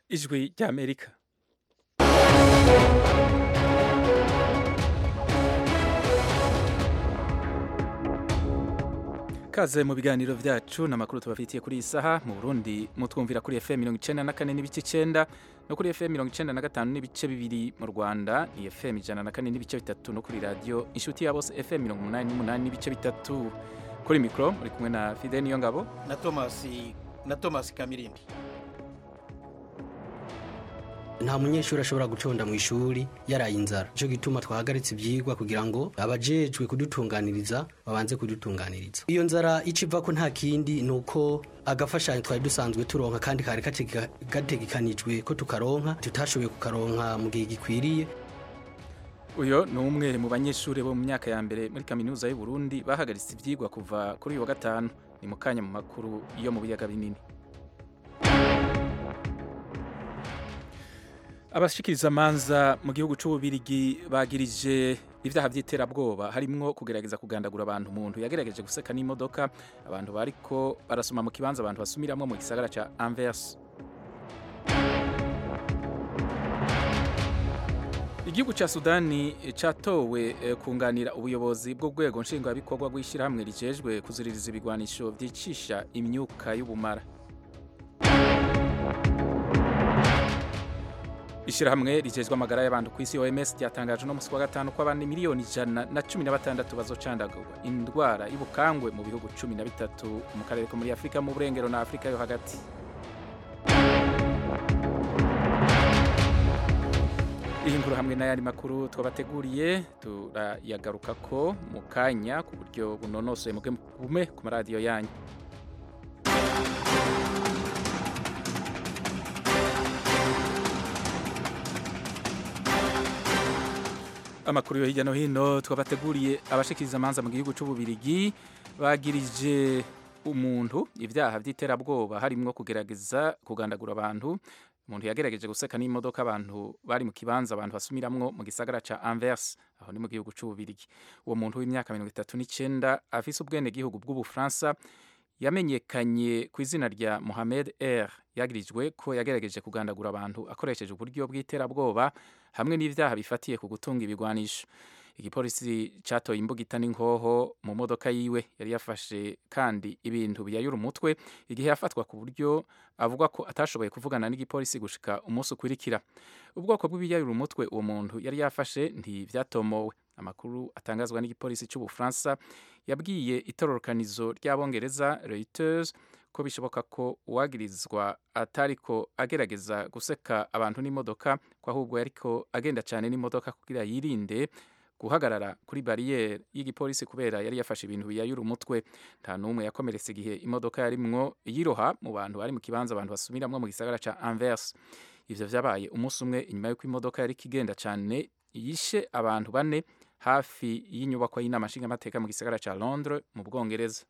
ijwi ry'amerika kaze mu biganiro vyacu n'amakuru tubafitiye kuri iyi saha mu burundi mutwumvira kuri fm mirongo icenda na kane n'ibice icenda no kuri fm mirongo icenda na gatanu n'ibice bibiri mu rwanda ni fm ijana na kane n'ibice bitatu no kuri radiyo inshuti ya bose fm mirongo umunani n'umunani n'ibice bitatu kuri mikoro muri kumwe na fide niyo ngabo na Thomas na Thomas Kamirindi nta munyeshuri ashobora guconda mu ishuri yaraye inzara nicyo gituma twahagaritse ibyigwa kugira ngo abajejwe kudutunganiriza babanze kudutunganiriza iyo nzara icyo iva ko nta kindi ni uko agafashanyo twari dusanzwe turonka kandi kari gategekanijwe ko tukaronka tutashoboye kukaronka mu gihe gikwiriye uyu ni umwe mu banyeshuri bo mu myaka ya mbere muri kaminuza y'u Burundi bahagaritse ibyigwa kuva kuri uyu wa gatanu ni mu kanya mu makuru yo mu biyaga binini abashikiriza amanza mu gihugu c'ububirigi bagirije ibyaha by'iterabwoba harimwo kugerageza kugandagura abantu umuntu yagerageje guseka n'imodoka abantu bariko barasoma mu kibanza abantu basumiramwo mu gisagara ca Anvers igihugu ca sudani catowe kunganira ubuyobozi bw'urwego nshingwabikorwa rw'ishyirahamwe rijejwe kuziririza ibigwanisho vyicisha imyuka y'ubumara Ishirahamwe rijejwe amagara y'abantu ku isi OMS ryatangaje no musi wa gatanu ko abantu miliyoni ijana na cumi na batandatu bazocandagurwa indwara y'ubukangwe mu bihugu cumi na bitatu mu karere ko muri Afurika mu burengero na Afurika yo hagati iyi nkuru hamwe n'ayandi makuru twabateguriye turayagaruka ko mu kanya ku buryo bunonosoye mugume ku maradiyo yanyu amakuru yo hirya no hino twabateguriye abashikiriza amanza mu gihugu c'ububirigi bagirije umuntu ibyaha by'iterabwoba harimwo kugerageza kugandagura abantu umuntu yagerageje guseka n'imodoka abantu bari mu kibanza abantu basumiramwo mu gisagara ca Anvers aho ni mu gihugu c'ububirigi uwo muntu w'imyaka mirongo itatu n'icenda afise ubwene gihugu bw'ubufaransa yamenyekanye ku izina rya Mohamed R yagirijwe ko yagerageje kugandagura abantu akoresheje uburyo bw'iterabwoba hamwe n'ivyaha bifatiye ku gutunga ibigwanisho igipolisi catoye imbugita n'inkoho mu modoka yiwe yari yafashe kandi ibintu biyayura umutwe igihe yafatwa ku buryo avuga ko atashoboye kuvugana n'igipolisi gushika umunsi ukurikira ubwoko bw'ibiyayura umutwe uwo muntu yari yafashe ntivyatomowe amakuru atangazwa n'igipolisi c'ubufaransa yabwiye itororokanizo ry'abongereza Reuters ko bishoboka ko uwagirizwa atariko agerageza guseka abantu n'imodoka ko ahubwo yariko agenda cyane n'imodoka kugira yirinde guhagarara kuri bariyeri y'igipolisi kubera yari yafashe ibintu biyayura umutwe nta n'umwe yakomeretse igihe imodoka yarimwo yiroha mu bantu bari mu kibanza abantu basumiramwo mu gisagara ca Anvers ivyo vyabaye umunsi umwe inyuma y'uko imodoka yariko igenda cyane yishe abantu bane hafi y'inyubako y'inama nshingamateka mu gisagara ca Londres mu Bwongereza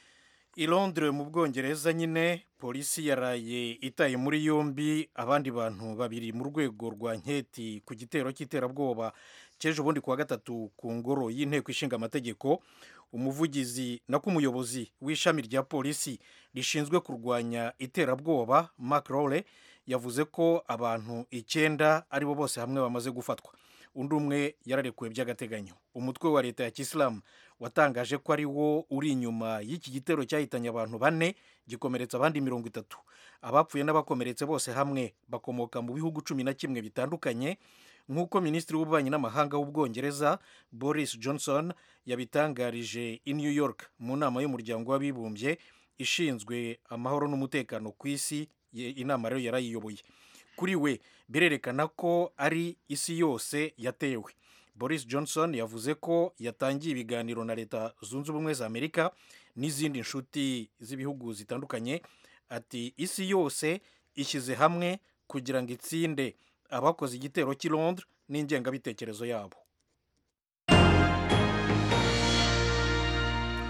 i Londres mu Bwongereza nyine polisi yaraye itaye muri yombi abandi bantu babiri mu rwego rwa nketi ku gitero cy'iterabwoba cy'ejo bundi kuwa gatatu ku ngoro y'inteko ishinga amategeko umuvugizi na k'umuyobozi w'ishami rya polisi rishinzwe kurwanya iterabwoba Mark Rowley yavuze ko abantu icyenda aribo bose hamwe bamaze gufatwa undi umwe yararekuwe by'agateganyo umutwe wa leta ya kisilamu watangaje ko ari wo uri inyuma y'iki gitero cyahitanye abantu bane gikomeretsa abandi mirongo itatu abapfuye n'abakomeretse bose hamwe bakomoka mu bihugu cumi na kimwe bitandukanye nk'uko minisitiri w'ububanyi n'amahanga w'ubwongereza boris johnson yabitangarije i new york mu nama y'umuryango w'abibumbye ishinzwe amahoro n'umutekano ku isi inama rero yarayiyoboye kuri we birerekana ko ari isi yose yatewe boris johnson yavuze ko yatangiye ibiganiro na leta zunze ubumwe za amerika n'izindi nshuti z'ibihugu zitandukanye ati isi yose ishyize hamwe kugira ngo itsinde abakoze igitero cy'i londres n'ingengabitekerezo yabo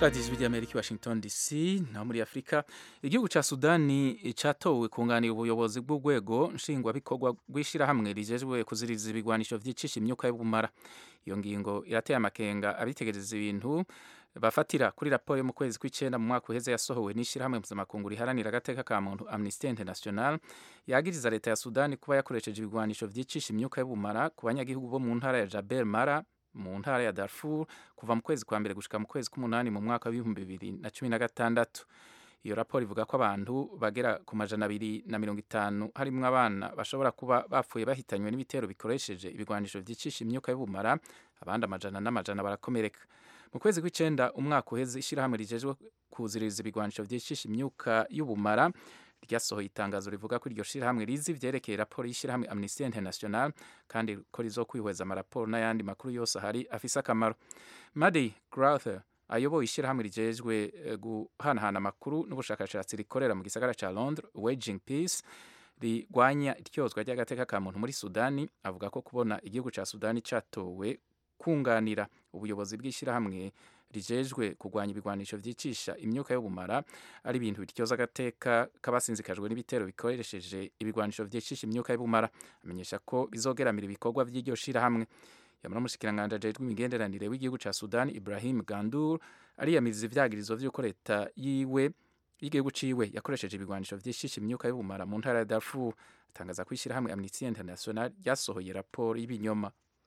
radiyo ijwi ry'amerika i washington dc naho muri afurika igihugu cya sudani cyatowe kunganira ubuyobozi bw'urwego nshingwabikorwa rw'ishyirahamwe rijejwe kuziriza ibigwanisho byicisha imyuka y'ubumara iyo ngingo irateye amakenga abitegereza ibintu bafatira kuri raporo yo mu kwezi kw'icyenda mu mwaka uheze yasohowe n'ishyirahamwe mpuzamakungu riharanira agateka ka muntu amnesty international yagiriza leta ya sudani kuba yakoresheje ibigwanisho byicisha imyuka y'ubumara ku banyagihugu bo mu ntara ya jabel mara mu ntara ya Darfur kuva mu kwezi kwa mbere gushika mu kwezi k'umunani mu mwaka w'ibihumbi bibiri na cumi na gatandatu iyo raporo ivuga ko abantu bagera ku majana abiri na mirongo itanu harimwo abana bashobora kuba bapfuye bahitanywe n'ibitero bikoresheje ibigwanisho vyicisha imyuka y'ubumara abandi amajana n'amajana barakomereka mu kwezi kw'icenda umwaka uheze ishyirahamwe rijejwe kuziririza ibigwanisho vyicisha imyuka y'ubumara ryasohoye itangazo rivuga ko iryo shirahamwe rizi ivyerekeye raporo y'ishyirahamwe Amnesty International kandi ko rizokwihweza amaraporo n'ayandi makuru yose ahari afise akamaro Madi Grother ayoboye ishyirahamwe rijejwe guhanahana amakuru n'ubushakashatsi rikorera mu gisagara ca Londres Waging Peace rigwanya ityozwa ry'agateka ka muntu muri Sudani avuga ko kubona igihugu ca Sudani catowe kunganira ubuyobozi bw'ishyirahamwe rijejwe kurwanya ibigwanisho vyicisha imyuka y'ubumara ari ibintu bityoza agateka k'abasinzikajwe n'ibitero bikoresheje ibigwanisho vyicisha imyuka y'ubumara amenyesha ko bizogeramira ibikorwa vy'iryo shirahamwe yamara umushikiranganji ajejwe imigenderanire w'igihugu ca Sudan Ibrahim Gandur ariyamiriza ivyagirizo vy'uko leta yiwe y'igihugu ciwe yakoresheje ibigwanisho vyishisha imyuka y'ubumara mu ntara ya Darfur atangaza ko ishyirahamwe Amnesty International ryasohoye raporo y'ibinyoma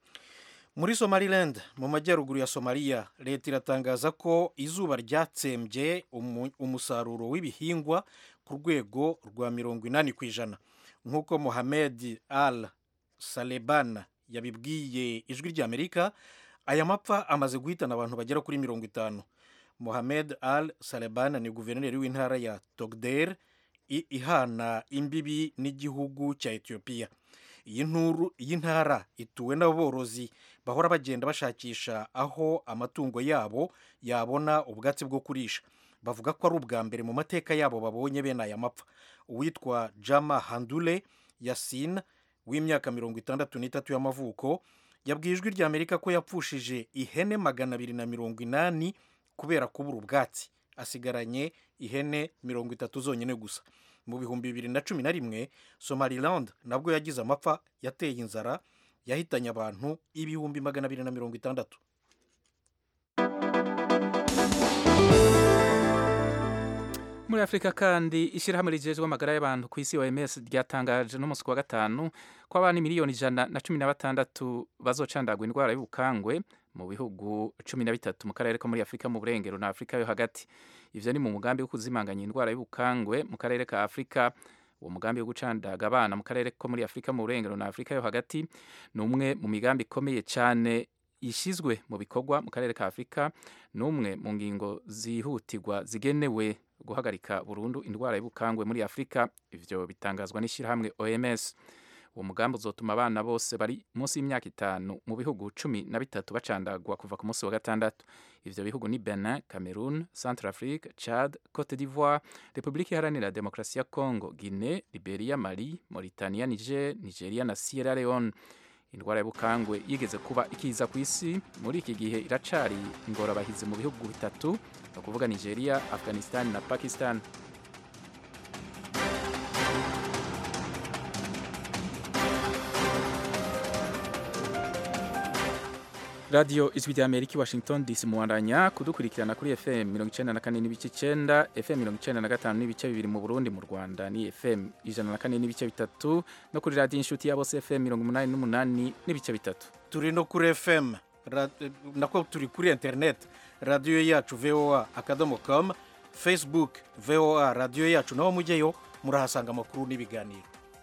muri somaliland mu majyaruguru ya somaliya leta iratangaza ko izuba ryatsembye umusaruro w'ibihingwa ku rwego rwa mirongo inani ku ijana nk'uko mohamed al saleban yabibwiye ijwi ry'amerika aya mapfa amaze guhitana abantu bagera kuri mirongo itanu mohamed al saleban ni guverineri w'intara ya togder ihana imbibi n'igihugu cya etiyopiya iyi ntara ituwe n'aborozi bahora bagenda bashakisha aho amatungo yabo yabona ubwatsi bwo kurisha bavuga ko ari ubwa mbere mu mateka yabo babonye bene aya mapfa uwitwa jama handule yasin w'imyaka mirongo itandatu n'itatu y'amavuko yabwiye ijwi ry'amerika ko yapfushije ihene magana abiri na mirongo inani kubera kubura ubwatsi asigaranye ihene mirongo itatu zonyine gusa mu bihumbi bibiri na cumi na rimwe somaliland nabwo yagize amapfa yateye inzara yahitanye abantu ibihumbi magana abiri na mirongo itandatu muri afurika kandi ishyirahamwe rigejejwe amagara y'abantu ku isi oms ryatangaje n'umunsi wa gatanu ko abana miliyoni ijana na cumi na batandatu bazocandagwa indwara y'ubukangwe mu bihugu cumi na bitatu mu karere ko muri afurika mu burengero na afurika yo hagati ivyo ni mu mugambi wo kuzimanganya indwara y'ubukangwe mu karere ka afurika uwo mugambi wo gucandaga abana mu karere ko muri afurika mu burengero na afurika yo hagati ni umwe mu migambi ikomeye cyane ishyizwe mu bikorwa mu karere ka afurika ni umwe mu ngingo zihutirwa zigenewe guhagarika burundu indwara y'ubukangwe muri afurika ivyo bitangazwa n'ishyirahamwe oms uwo mugambi uzotuma abana bose bari munsi y'imyaka itanu mu bihugu cumi na bitatu bacandagwa kuva ku munsi wa gatandatu ivyo bihugu ni benin cameroon centre afrique chad cote d'ivoire repubulika iharanira demokarasi ya congo guinée liberia mali mauritania niger nigeria na sierra leone indwara y'ubukangwe yigeze kuba ikiza ku isi muri iki gihe iracari ingorabahizi mu bihugu bitatu ni ukuvuga nigeria afghanistan na pakistan radiyo ijwi rya amerika i washington dc muwandanya kudukurikirana kuri fm mirongo icenda na kane n'ibice icenda fm mirongo icenda na gatanu n'ibice bibiri mu burundi mu rwanda ni fm ijana na kane n'ibice bitatu no kuri radiyo inshuti ya bose fm mirongo umunani n'umunani n'ibice bitatu turi no kuri fm nako turi kuri internet radiyo yacu voa akadomo com facebook voa radiyo yacu naho mujyeyo murahasanga amakuru n'ibiganiro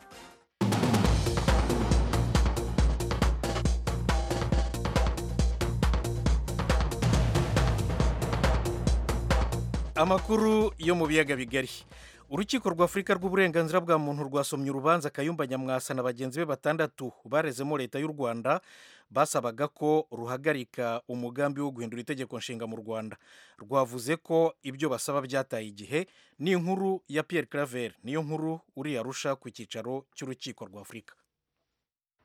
amakuru yo mu biyaga bigari urukiko rwa afurika rw'uburenganzira bwa muntu rwasomye urubanza kayumba nyamwasa na bagenzi be batandatu barezemo leta y'u rwanda basabaga ko ruhagarika umugambi wo guhindura itegeko nshinga mu rwanda rwavuze ko ibyo basaba byataye igihe ni inkuru ya Pierre claver niyo nkuru uri arusha ku cyicaro cy'urukiko rwa afurika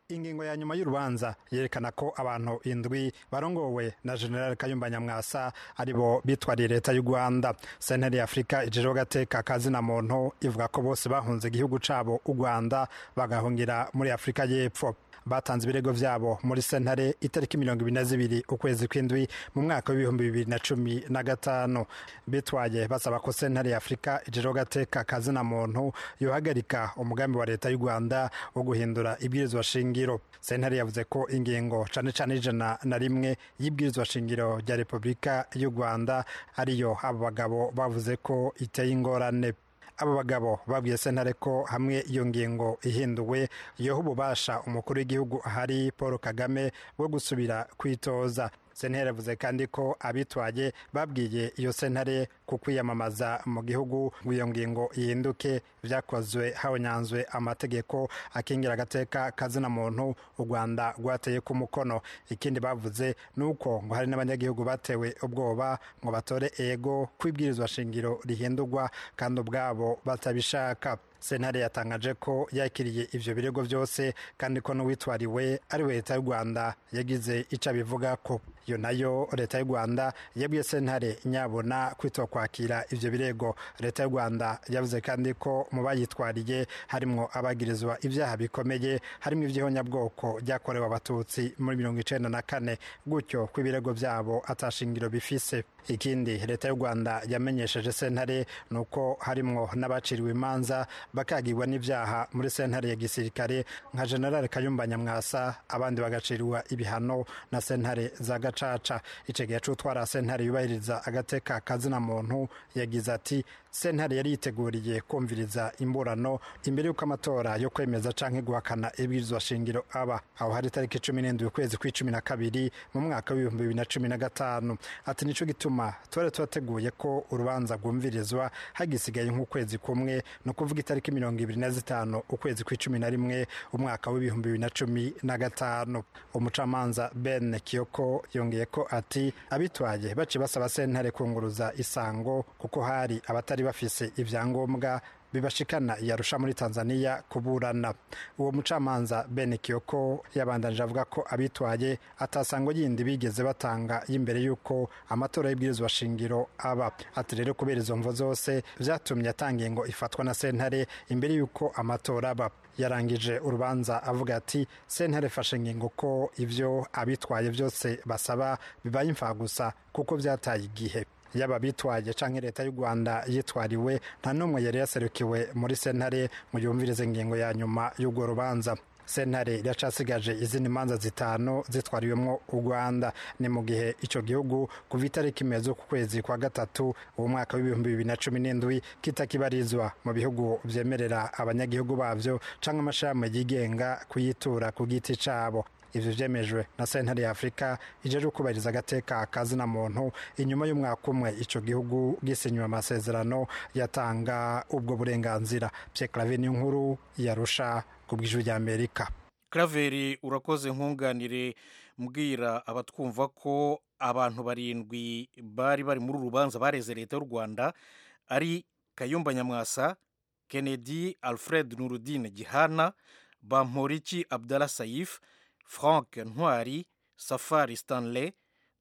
ingingo ya nyuma y'urubanza yerekana ko abantu indwi barongowe na general kayumba nyamwasa aribo bitwariye leta y'u rwanda sentare ya afurika ijejeho gateka kazina muntu ivuga ko bose bahunze igihugu cabo u rwanda bagahungira muri afurika y'epfo batanze ibirego vyabo muri sentare itariki mirongo ibiri na zibiri ukwezi kw'indwi mu mwaka w'ibihumbi bibiri na cumi na gatanu bitwaye basaba ko sentare ya afurika ijejeho gateka kazina muntu yohagarika umugambi wa leta y'u rwanda wo guhindura ibwirizwa shingiro sentare yavuze ko ingingo cane cane ijana na rimwe y'ibwirizwa shingiro rya repubulika y'u rwanda ariyo abo bagabo bavuze ko iteye ingorane abo bagabo babwiye sentare ko hamwe iyo ngingo ihinduwe yoha ububasha umukuru w'igihugu ahari paul kagame bwo gusubira kwitoza sentare yavuze kandi ko abitwaye babwiye iyo sentare ku kwiyamamaza mu gihugu ngo iyo ngingo ihinduke byakozwe habonyanzwe amategeko akingira agateka kazina muntu u rwanda rwateye ku mukono ikindi bavuze ni uko ngo hari n'abanyagihugu batewe ubwoba ngo batore ego kwibwirizwa shingiro rihindurwa kandi ubwabo batabishaka sentare yatangaje ko yakiriye ivyo birego byose kandi ko n'uwitwariwe ari we leta y'u rwanda yagize ico abivuga ko iyo nayo leta y'u rwanda yabwiye sentare nyabona kwitwa kwakira ivyo birego leta y'u rwanda yavuze kandi ko mu bayitwariye harimwo abagirizwa ibyaha bikomeye harimo ivy'ihonyabwoko ryakorewe abatutsi muri mirongo icenda na kane gutyo ko ibirego vyabo atashingiro bifise ikindi leta y'u rwanda yamenyesheje sentare ni uko harimwo n'abaciriwe imanza bakagirwa n'ivyaha muri sentare ya gisirikare nka general kayumba nyamwasa abandi bagacirwa ibihano na sentare za gacaca ico gihe c'utwara sentare yubahiriza agateka kazina muntu yagize ati sentare yari yiteguriye kumviriza imburano imbere y'uko amatora yo kwemeza canke guhakana ibwirizwa shingiro aba aho hari itariki cumi n'indwi ukwezi kw'icumi na kabiri mu mwaka w'ibihumbi bibiri na cumi na gatanu ati nico gituma twari twateguye ko urubanza rwumvirizwa hagisigaye nk'ukwezi kumwe ni ukuvuga itariki mirongo ibiri na zitanu ukwezi kw'icumi na rimwe umwaka w'ibihumbi bibiri na cumi na gatanu umucamanza ben kiyoko yongeye ko ati abitwaye baciye basaba sentare kunguruza isango kuko hari abatari bafise ivyangombwa bibashikana yarusha muri Tanzania kuburana uwo mucamanza Ben Kiyoko yabandanije avuga ko abitwaye atasango yindi bigeze batanga y'imbere yuko amatora y'ibwirizwa shingiro aba ati rero kubera izo mvo zose vyatumye atanga ngo ifatwa na sentare imbere yuko amatora aba yarangije urubanza avuga ati sentare fashe ngingo ko ivyo abitwaye byose basaba bibaye imfagusa kuko vyataye igihe yaba bitwaye canke leta y'u Rwanda yitwariwe nta numwe yari yaserukiwe muri sentare mu yumvirize ingingo ya nyuma y'urwo rubanza sentare iracasigaje izindi manza zitanu zitwariwemwo u Rwanda ni mu gihe ico gihugu kuva itariki imeze ku kwezi kwa gatatu uwo mwaka w'ibihumbi bibiri na cumi n'indwi kitakibarizwa mu bihugu vyemerera abanyagihugu bavyo canke amashirahamwe yigenga kuyitura ku giti cabo ivyo vyemejwe na sentare ya afurika ijeje kubahiriza agateka kazina muntu inyuma y'umwaka umwe ico gihugu gisinywe amasezerano yatanga ubwo burenganzira Pierre Claver nkuru yarusha ku bw'ijwi rya Amerika Claver urakoze nkunganire mbwira abatwumva ko abantu barindwi bari bari muri urubanza bareze leta y'u Rwanda ari Kayumba Nyamwasa Kennedy Alfred Nurudine Gihana Bamporiki Abdallah Saif frank ntwari safari stanley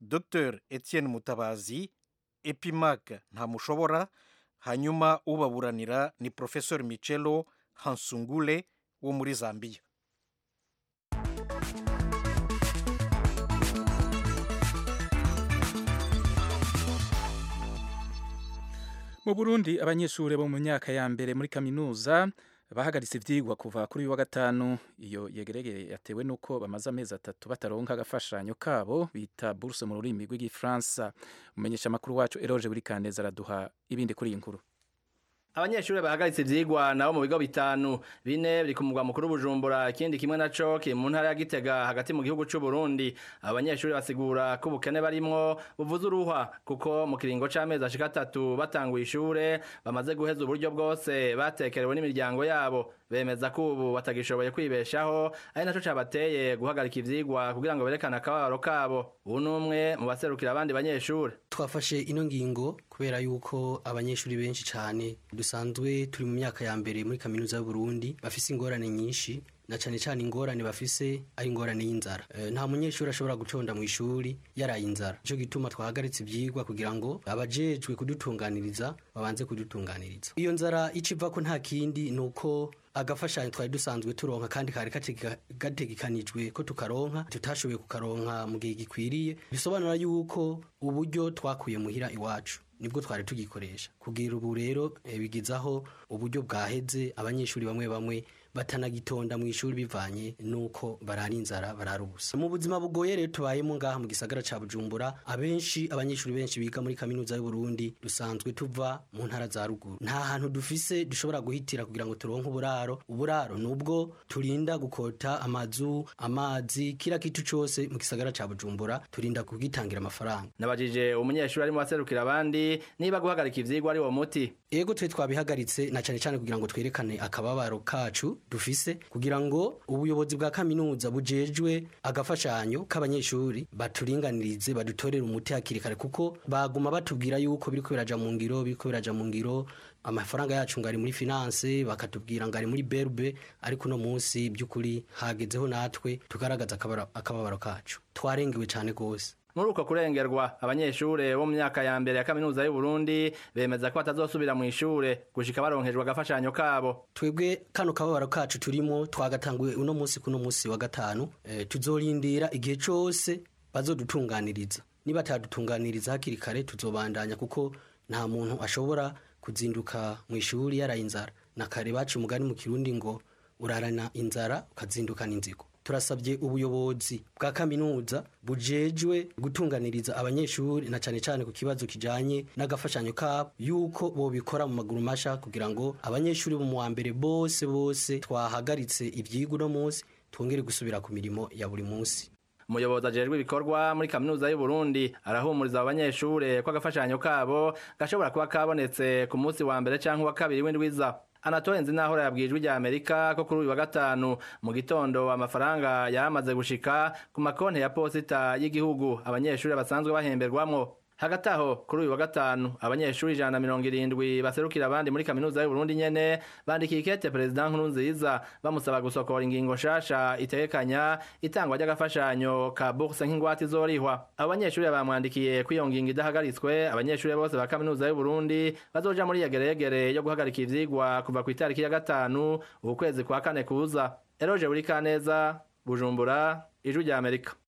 dr etienne mutabazi epimac ntamushobora hanyuma ubaburanira ni professor michelo hansungule wo muri zambia mu burundi abanyeshuri bo mu myaka ya mbere muri kaminuza bahagaritse ivyigwa kuva kuri uyu wa gatanu iyo yegerege yatewe nuko bamaze amezi atatu bataronka agafashanyo kabo bita bourse mu rurimi rw'igifaransa umenyesha amakuru wacu eroje buri kaneza araduha ibindi kuri iyi nkuru abanyeshuri bahagaritse ivyigwa nabo mu bigo bitanu bine biri ku mugwa mukuru bujumbura ikindi kimwe naco kiri mu ntara ya gitega hagati mu gihugu c'u Burundi abanyeshuri basigura ko ubukene barimwo buvuze uruhwa kuko mu kiringo c'amezi ashika atatu batanguye ishure bamaze guheza uburyo bwose batekerewe n'imiryango yabo bemeza ko ubu batagishoboye kwibeshaho ari naco cabateye guhagarika ivyigwa kugira ngo berekane akababaro kabo ubu n'umwe mu baserukira abandi banyeshuri twafashe ino ngingo kubera yuko abanyeshuri benshi cyane dusanzwe turi mu myaka ya mbere muri kaminuza y'u Burundi bafise ingorane nyinshi na cyane cyane ingorane bafise ari ingorane y'inzara e, nta munyeshuri ashobora gutonda mu ishuri yaraye inzara nico gituma twahagaritse ivyigwa kugira ngo abajejwe kudutunganiriza babanze kudutunganiriza iyo nzara iciva ko nta kindi nuko agafashanyo twari dusanzwe turonka kandi kari gategekanijwe ko tukaronka tutashoboye kukaronka mu gihe gikwiriye bisobanura yuko uburyo twakuye muhira iwacu nibwo twari tugikoresha kugira ubu rero e, bigizaho uburyo bwaheze abanyeshuri bamwe bamwe batanagitonda mu ishuri bivanye nuko barara inzara barara ubusa mu buzima bugoye rero tubayemo ngaha mu gisagara ca Bujumbura abenshi abanyeshuri benshi biga muri kaminuza y'u Burundi dusanzwe tuva mu ntara za ruguru nta hantu dufise dushobora guhitira kugira ngo turonke uburaro uburaro nubwo turinda gukota amazu amazi kila kitu cose mu gisagara ca Bujumbura turinda kugitangira amafaranga nabajije umunyeshuri arimo aserukira abandi niba guhagarika ivyigwa ari wo muti ego twe twabihagaritse na cyane cyane kugira ngo twerekane akababaro kacu dufise kugira ngo ubuyobozi bwa kaminuza bujejwe agafashanyo k'abanyeshuri baturinganirize badutorere umuti hakiri kare kuko baguma batubwira yuko biriko biraja mu ngiro biriko biraja mu ngiro amafaranga yacu ngari muri finance bakatubwira ngari muri berbe ariko no munsi by'ukuri hagezeho natwe tugaragaza akababaro kacu twarengewe cyane gose muri uko kurengerwa abanyeshure bo mu myaka ya mbere ya kaminuza y'u Burundi bemeza ko batazosubira mu ishure gushika baronkejwe agafashanyo kabo twebwe kano kababaro kacu turimo twagatanguye uno munsi kuno munsi wa gatanu e, tuzorindira igihe cose bazodutunganiriza niba atadutunganiriza hakiri kare tuzobandanya kuko nta muntu ashobora kuzinduka mu ishuri yaraye inzara na kare bacu umugani mu kirundi ngo urarana inzara ukazindukana inzigo turasabye ubuyobozi bwa kaminuza bujejwe gutunganiriza abanyeshuri na cyane cyane ku kibazo kijanye n'agafashanyo kabo yuko bobikora mu maguru masha kugira ngo abanyeshuri bo mu wa mbere bose bose twahagaritse ivyigwa uno munsi twongere gusubira ku mirimo ya buri munsi umuyobozi ajejwe ibikorwa muri kaminuza y'u Burundi arahumuriza abanyeshure ko agafashanyo kabo gashobora kuba kabonetse ku munsi wa mbere canke wa kabiri w'indwiza Anatole Nzinahora yabwijwe rya Amerika ko kuri uyu wa gatanu mu gitondo amafaranga yamaze gushika ku makonti ya posita y'igihugu abanyeshuri basanzwe bahemberwamwo hagati aho kuri uyu wa gatanu abanyeshuri ijana na mirongo irindwi baserukira abandi muri kaminuza y'u Burundi nyene bandikiye ikete perezida Nkurunziza bamusaba gusokora ingingo nshasha itegekanya itangwa ry'agafashanyo ka bourse nk'ingwate izorihwa abo banyeshuri bamwandikiye ko iyo ngingo idahagaritswe abanyeshuri bose ba kaminuza y'u Burundi bazoja muri yegeregere yo guhagarika ivyigwa kuva ku itariki ya gatanu uku kwezi kwa kane kuza Eroje Burikaneza Bujumbura Ijwi rya Amerika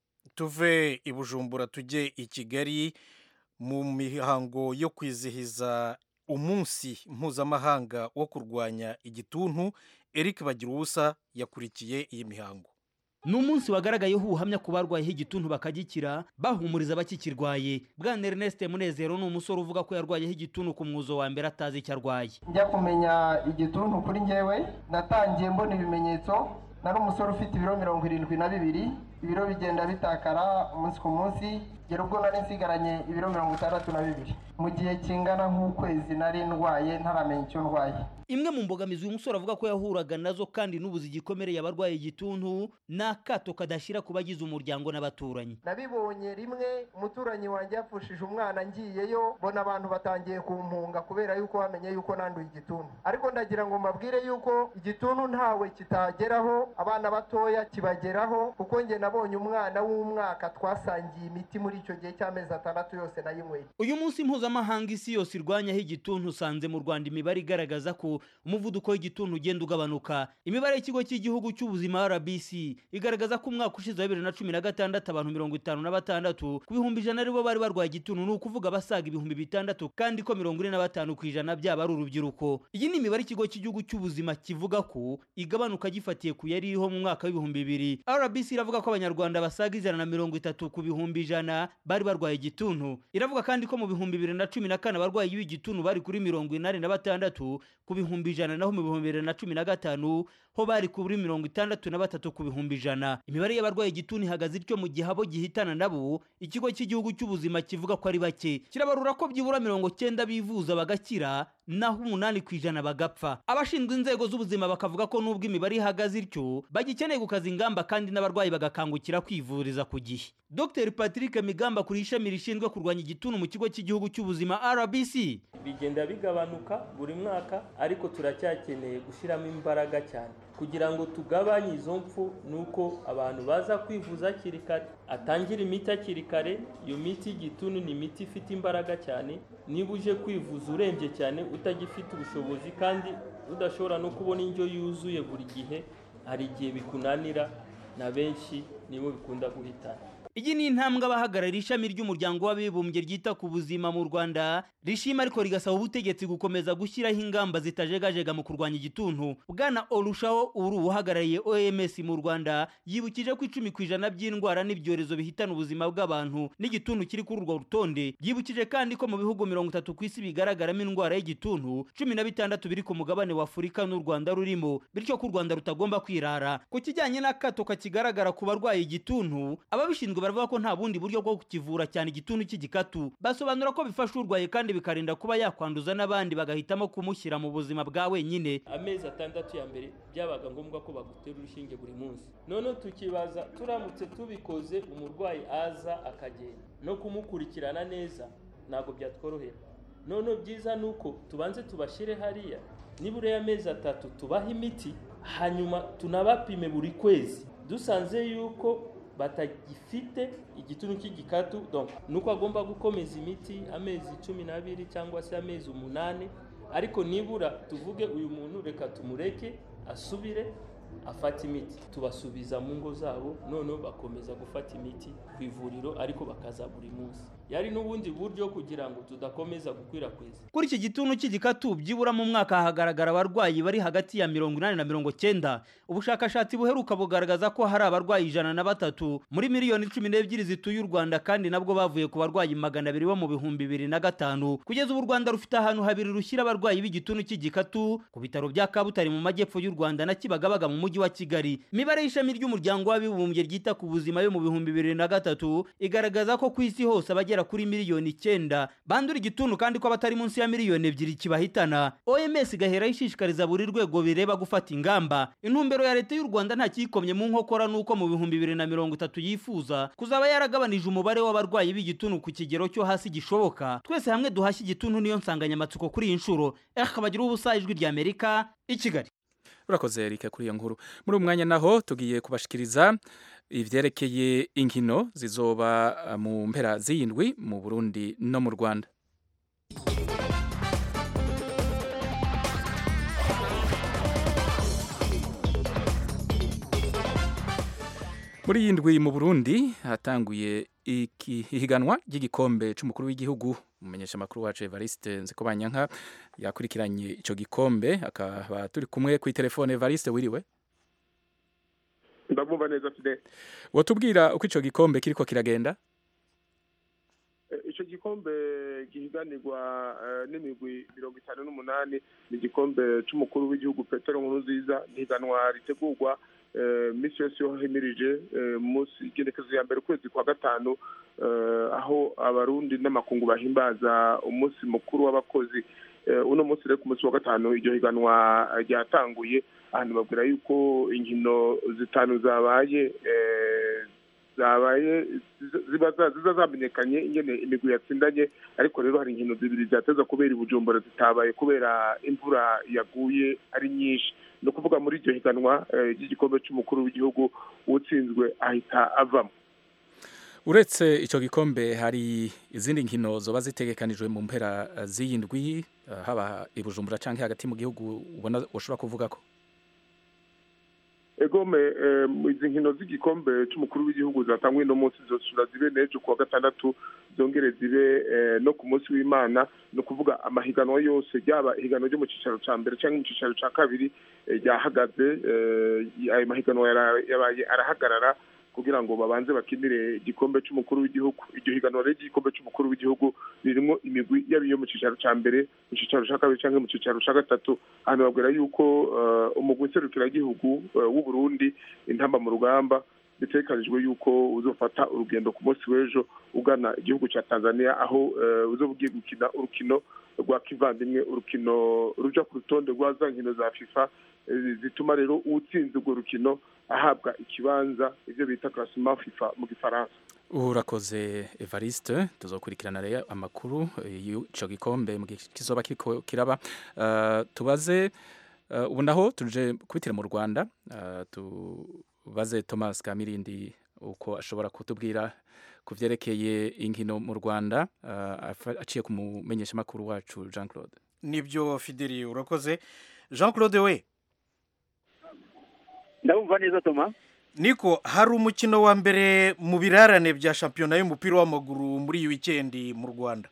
tuve i bujumbura tujye i kigali mu mihango yo kwizihiza umunsi mpuzamahanga wo kurwanya igituntu eric bagira ubusa yakurikiye iyi mihango ni umunsi wagaragayeho ubuhamya ku barwayeho igituntu bakagikira bahumuriza abakikirwaye bwana Ernest munezero ni umusore uvuga ko yarwayeho igituntu ku mwuzo wa mbere atazi icyo arwaye njya kumenya igituntu kuri ngewe natangiye mbona ibimenyetso nari umusore ufite ibiro mirongo irindwi na bibiri ibiro bigenda bitakara umunsi ku munsi gera ubwo nari nsigaranye ibiro mirongo itandatu na bibiri mu gihe kingana nk'ukwezi nari ndwaye ntaramenya icyo ndwaye imwe mu mbogamizi uyu musore avuga ko yahuraga nazo kandi n'ubuzi gikomereye abarwaye igituntu ni akato kadashyira ku bagize umuryango n'abaturanyi nabibonye rimwe umuturanyi wanjye yapfushije umwana ngiyeyo mbona abantu batangiye kumpunga kubera yuko bamenye yuko nanduye igituntu ariko ndagira ngo mbabwire yuko igituntu ntawe kitageraho abana batoya kibageraho kuko njye nabonye umwana w'umwaka twasangiye imiti muri icyo gihe cy'amezi atandatu yose nayinyweye uyu munsi mpuzamahanga isi yose irwanyaho igituntu usanze mu rwanda imibare igaragaza ko umuvuduko w'igituntu ugenda ugabanuka imibare y'ikigo cy'igihugu cy'ubuzima rbc igaragaza ko umwaka ushize wa bibiri na cumi na gatandatu abantu mirongo itanu na batandatu ku bihumbi ijana aribo bari barwaye igituntu ni ukuvuga abasaga ibihumbi bitandatu kandi ko mirongo ine na batanu ku ijana byaba ari urubyiruko iyi ni imibare ikigo cy'igihugu cy'ubuzima kivuga ko igabanuka gifatiye ku yari iriho mu mwaka w'ibihumbi bibiri rbc iravuga ko abanyarwanda basaga ijana na mirongo itatu ku bihumbi ijana bari barwaye igituntu iravuga kandi ko mu bihumbi bibiri na cumi na kane abarwayi b'igituntu bari kuri mirongo inani na batandatu ku bihumbi ibihumbi ijana naho mu bihumbi bibiri na cumi na gatanu ho bari kuri mirongo itandatu na batatu ku bihumbi ijana imibare y'abarwaye igituntu ihagaze ityo mu gihe abo gihitana nabo ikigo cy'igihugu cy'ubuzima kivuga ko ari bake kirabarura ko byibura mirongo cyenda bivuza bagakira naho umunani ku ijana bagapfa abashinzwe inzego z'ubuzima bakavuga ko nubwo imibare ihagaze ityo bagikeneye gukaza ingamba kandi n'abarwayi bagakangukira kwivuriza ku gihe dr patrick migamba kuri ishami rishinzwe kurwanya igituntu mu kigo cy'igihugu cy'ubuzima rbc bigenda bigabanuka buri mwaka ariko turacyakeneye gushyiramo imbaraga cyane kugira ngo tugabanye izo mpfu ni uko abantu baza kwivuza hakiri kare atangira imiti hakiri kare iyo miti y'igituntu ni imiti ifite imbaraga cyane niba uje kwivuza urembye cyane utagifite ubushobozi kandi udashobora no kubona indyo yuzuye buri gihe hari igihe bikunanira na benshi nibo bikunda guhitana iyi ni intambwe abahagarariye ishami ry'umuryango w'abibumbye ryita ku buzima mu rwanda rishima ariko rigasaba ubutegetsi gukomeza gushyiraho ingamba zitajegajega mu kurwanya igituntu bwana orushaho uri uhagarariye oms mu rwanda yibukije ko icumi ku ijana by'indwara n'ibyorezo bihitana ubuzima bw'abantu n'igituntu kiri kuri urwo rutonde yibukije kandi ko mu bihugu mirongo itatu ku isi bigaragaramo indwara y'igituntu cumi na bitandatu biri ku mugabane wa afurika n'u rwanda rurimo bityo ko u rwanda rutagomba kwirara ku kijyanye n'akato kakigaragara ku barwaye igituntu ababishinzwe baravuga ko nta bundi buryo bwo kukivura cyane igituntu cy'igikatu basobanura ko bifasha urwaye kandi bikarinda kuba yakwanduza n'abandi bagahitamo kumushyira mu buzima bwa wenyine amezi atandatu ya mbere byabaga ngombwa ko bagutera urushinge buri munsi noneho tukibaza turamutse tubikoze umurwayi aza akagenda no kumukurikirana neza ntabwo byatworohera noneho byiza ni uko tubanze tubashyire hariya nibura y'amezi atatu tubaha imiti hanyuma tunabapime buri kwezi dusanze yuko batagifite igituntu cy'igikatu nuko agomba gukomeza imiti amezi cumi n'abiri cyangwa se amezi umunani ariko nibura tuvuge uyu muntu reka tumureke asubire afata imiti tubasubiza mu ngo zabo noneho bakomeza gufata imiti ku ivuriro ariko bakaza buri munsi yari n'ubundi buryo kugira ngo tudakomeza gukwirakwiza kuri iki gituntu cy'igikatu byibura mu mwaka hagaragara abarwayi bari hagati ya mirongo inani na mirongo cyenda ubushakashatsi buheruka bugaragaza ko hari abarwayi ijana na batatu muri miliyoni cumi n'ebyiri zituye u rwanda kandi nabwo bavuye ku barwayi magana abiri bo mu bihumbi bibiri na gatanu kugeza ubu u rwanda rufite ahantu habiri rushyira abarwayi b'igituntu cy'igikatu ku bitaro bya kabutare mu majyepfo y'u rwanda na kibagabaga mu mujyi wa kigali imibare y'ishami ry'umuryango w'abibumbye ryita ku buzima yo mu bihumbi bibiri na gatatu igaragaza ko ku isi hose abagera kuri miliyoni icyenda bandura igituntu kandi ko abatari munsi ya miliyoni ebyiri kibahitana oms igahera ishishikariza buri rwego bireba gufata ingamba intumbero ya leta y'u rwanda nta kiyikomye mu nkokora nuko mu bihumbi bibiri na mirongo itatu yifuza kuzaba yaragabanije umubare w'abarwayi b'igituntu ku kigero cyo hasi gishoboka twese hamwe duhashye igituntu niyo nsanganyamatsiko kuri iyi nshuro bagira ubusa ijwi ry'amerika i kigali urakoze Eric kuri iyo nkuru muri uyu mwanya naho tugiye kubashikiriza ivyerekeye inkino zizoba mu mpera z'indwi mu Burundi no mu Rwanda muri iyi ndwi mu Burundi hatanguye ihiganwa ry'igikombe c'umukuru w'igihugu umumenyesha makuru wacu Evariste Nzikobanyanka yakurikiranye ico gikombe akaba turi kumwe ku telefone Evariste wiriwe ndabumva neza Fidel wotubwira uko ico gikombe kiriko kiragenda ico gikombe gihiganirwa n'imigwi mirongo itanu n'umunani ni igikombe c'umukuru w'igihugu Petero Nkurunziza n'ihiganwa ritegurwa misi yose yo himirije munsi igenekezo ya mbere ukwezi kwa gatanu aho abarundi n'amakungu bahimbaza umunsi mukuru w'abakozi uno munsi rero ku munsi wa gatanu iryo higanwa ryatanguye ahantu babwira yuko inkino zitanu zabaye zabaye ziza zamenyekanye ingene imigwi yatsindanye ariko rero hari inkino zibiri zateza kubera ibujumbura zitabaye kubera imvura yaguye ari nyinshi ni ukuvuga muri iryo higanwa ry'igikombe cy'umukuru w'igihugu utsinzwe ahita avamo uretse icyo gikombe hari izindi nkino zoba zitegekanijwe mu mpera z'iyi ndwi haba i bujumbura cyangwa hagati mu gihugu ubona ushobora kuvuga ko egome izi nkino z'igikombe cy'umukuru w'igihugu zatangwa uno munsi zosura zibe n'ejo kuwa gatandatu zongere zibe no ku munsi w'imana ni ukuvuga amahiganwa yose ryaba ihiganwa ryo mu cyicaro cya mbere cyangwa mu cyicaro cya kabiri ryahagaze ayo mahiganwa yabaye arahagarara kugira ngo babanze bakinire igikombe cy'umukuru w'igihugu iryo higanwa ry'igikombe cy'umukuru w'igihugu ririmo imigwi yaba iyo mu cyicaro cya mbere mu cyicaro cya kabiri cyangwa mu cyicaro cya gatatu hano babwira yuko umugwi nserukiragihugu w'u Burundi intamba mu rugamba bitekanijwe yuko uzofata urugendo ku munsi w'ejo ugana igihugu cya tanzania aho uzoba ugiye gukina urukino rwa kivandimwe urukino ruja ku rutonde rwa za nkino za fifa zituma rero uwutsinze urwo rukino ahabwa ikibanza ibyo bita classement fifa mu gifaransa urakoze evariste tuzokurikirana rero amakuru y'ico gikombe mu gihe kizoba kiriko kiraba tubaze ubu naho tuje kubitira mu rwanda tubaze thomas kamirindi uko ashobora kutubwira ku byerekeye inkino mu rwanda aciye ku mumenyeshamakuru wacu jean claude nibyo fideli urakoze jean claude we ndabumva neza toma niko hari umukino wa mbere mu birarane bya shampiyona y'umupira w'amaguru muri iyi wikendi mu rwanda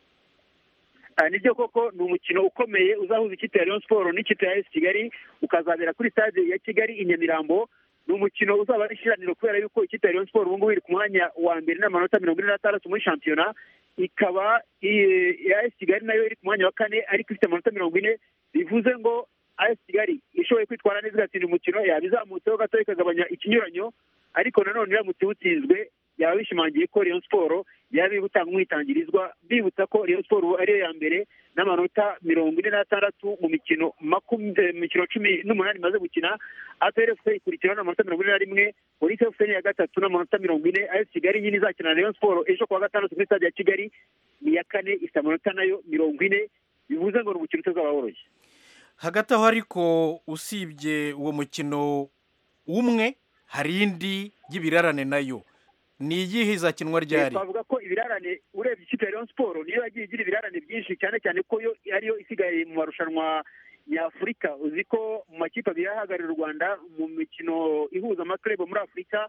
nibyo koko ni umukino ukomeye uzahuza ikipe ya Rayon Sport n'ikipe ya esi kigali ukazabera kuri stade ya kigali i nyamirambo ni umukino uzaba ari ishiraniro kubera yuko ikipe ya Rayon Sport ubu ngubu iri ku mwanya wa mbere n'amanota mirongo ine n'atandatu muri shampiyona ikaba iya esi kigali nayo iri ku mwanya wa kane ariko ifite amanota mirongo ine bivuze ngo AS Kigali ishoboye kwitwara neza igatsinda umukino yaba izamutseho gato ikagabanya ikinyuranyo ariko nanone iramutse iwutsinzwe yaba bishimangiye ko Rayon Sport yaba iri gutanga umwitangirizwa bibutsa ko Rayon Sport ariyo ya mbere n'amanota mirongo ine n'atandatu mu mikino mikino cumi n'umunani imaze gukina APR FC ikurikiraho n'amanota mirongo ine na rimwe Police FC ni iya gatatu n'amanota mirongo ine AS Kigali nyine izakina na Rayon Sport ejo kuwa gatandatu kuri stade ya Kigali ni iya kane ifite amanota nayo mirongo ine bivuze ngo ni umukino utazaba woroshye hagati aho ariko usibye uwo mukino umwe hari indi y'ibirarane nayo ni iyihe izakinwa ryari twavuga ko ibirarane urebye ikipe ya Rayon Sport niyo yagiye igira ibirarane byinshi cyane cyane ko yo ariyo isigaye mu marushanwa nyafurika uzi ko mu makipe abiri ahagarariye u rwanda mu mikino ihuza amakurebo muri afurika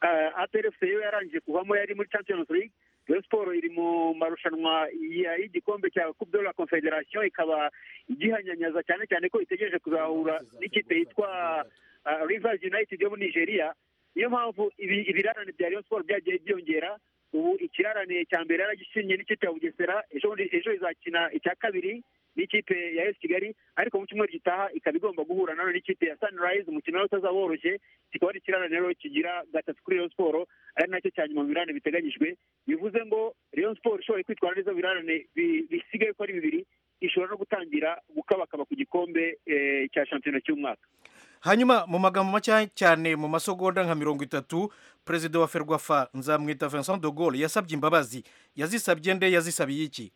APRFC yo yarangije kuvamo yari muri champions league Rayon Sport iri mu marushanwa y'igikombe cya Coupe de la Confederation ikaba igihanyanyaza cyane cyane ko itegereje kuzahura n'ikipe yitwa Rivers United yo muri Nigeria niyo mpamvu ibirarane bya Rayon Sport byagiye byongera ubu ikirarane cya mbere yaragishinye n'ikipe ya Bugesera ejo ejo izakina icya kabiri n'ikipe ya esi kigali ariko mu cyumweru gitaha ikaba igomba guhura nayo n'ikipe ya sunrise umukino nawe utazaba woroshye kikaba ari ikirarane rero kigira gatatu kuri Rayon Sport ari nacyo cya nyuma mu birarane biteganyijwe bivuze ngo Rayon Sport ishoboye kwitwara neza mu birarane bisigaye ko ari bibiri ishobora no gutangira gukabakaba ku gikombe cya shampiyona cy'umwaka hanyuma mu magambo make cyane mu masogonda nka mirongo itatu perezida wa ferwafa nzamwita vincent de Gaulle yasabye imbabazi yazisabye nde yazisabiye iki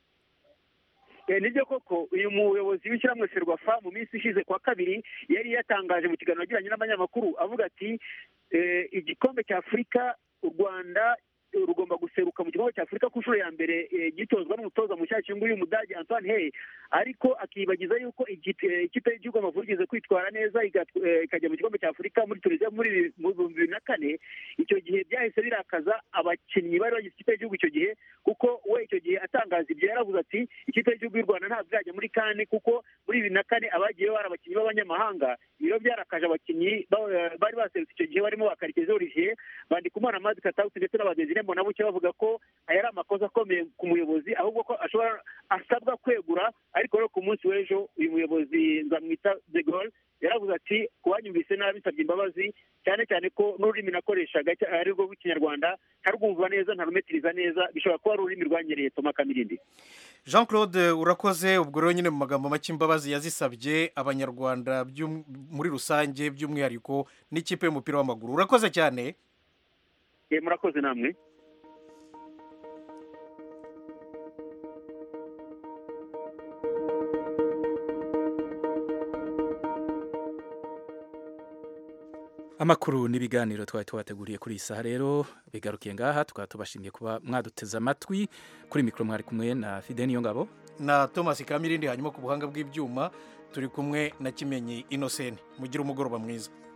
nibyo koko uyu muyobozi w'ishyirahamwe ferwafa mu minsi ishize kwa kabiri yari yatangaje mu kiganiro yagiranye n'abanyamakuru avuga ati igikombe cya afurika u rwanda rugomba guseruka mu gikombe cya afurika ku nshuro ya mbere gitozwa n'umutoza mushyashya nguyu umudage antoine hey ariko akibagiza yuko ikipe y'igihugu amavubi igeze kwitwara neza ikajya mu gikombe cya afurika muri tunisiya muri bibiri na kane icyo gihe byahise birakaza abakinnyi bari bagize ikipe y'igihugu icyo gihe kuko we icyo gihe atangaza ibyo yaravuze ati ikipe y'igihugu y'u rwanda ntabwo irajya muri kane kuko muri bibiri na kane abagiyeho bari abakinnyi b'abanyamahanga ibiro byarakaje abakinnyi bari baserutse icyo gihe barimo bakarekeza olivier bandikumana amazi katawuti ndetse n'abadezire mbona buke bavuga ko aya ari amakosa akomeye ku muyobozi ahubwo ko ashobora asabwa kwegura ariko rero ku munsi w'ejo uyu muyobozi nzamwita de Gaulle yaravuze ati kuwanyumvise nabi nsabye imbabazi cyane cyane ko n'ururimi nakoreshaga ari rwo rw'ikinyarwanda ntarwumva neza ntarumetiriza neza bishobora kuba ari ururimi rwanyereye toma kamirindi jean claude urakoze ubwo rero nyine mu magambo make imbabazi yazisabye abanyarwanda muri rusange by'umwihariko n'ikipe y'umupira w'amaguru urakoze cyane murakoze namwe amakuru n'ibiganiro twari tubateguriye kuri iyi saha rero bigarukiye ngaha tukaba tubashimiye kuba mwaduteze amatwi kuri mikoro mwari kumwe na fide niyo ngabo na thomas kamirindi hanyuma ku buhanga bw'ibyuma turi kumwe na kimenyi inoseni mugire umugoroba mwiza